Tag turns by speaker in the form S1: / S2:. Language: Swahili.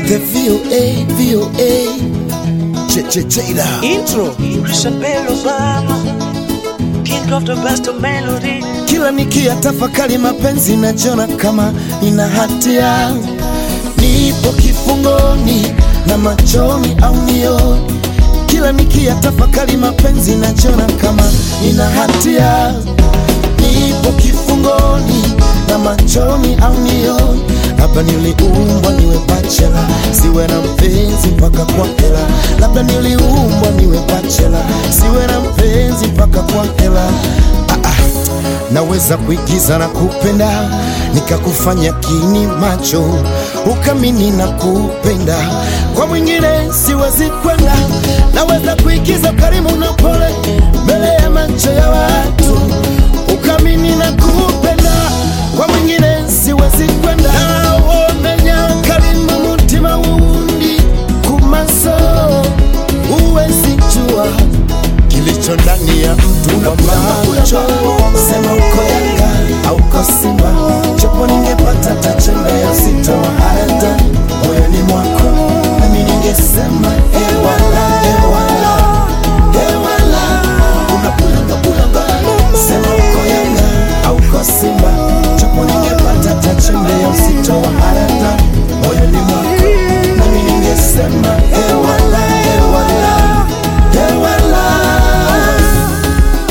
S1: The VOA, VOA. Ch ch Jada.
S2: Intro.
S3: Isabel Obama, king of the best melody.
S1: Kila nikia tafakari mapenzi najiona kama nina hatia, nipo kifungoni na machoni au nioni. Kila nikia tafakari mapenzi najiona kama nina hatia, nipo kifungoni na machoni au nioni. Labda niliumbwa niwe bachela, siwe na mpenzi mpaka kwa hela. Labda niliumbwa niwe bachela, siwe na mpenzi mpaka kwa hela. Ah, ah. Naweza kuigiza na kupenda nikakufanya kini macho ukamini na kupenda kwa mwingine siwezi kwenda. Naweza kuigiza karimu na pole mbele ya macho ya watu ukamini na kupenda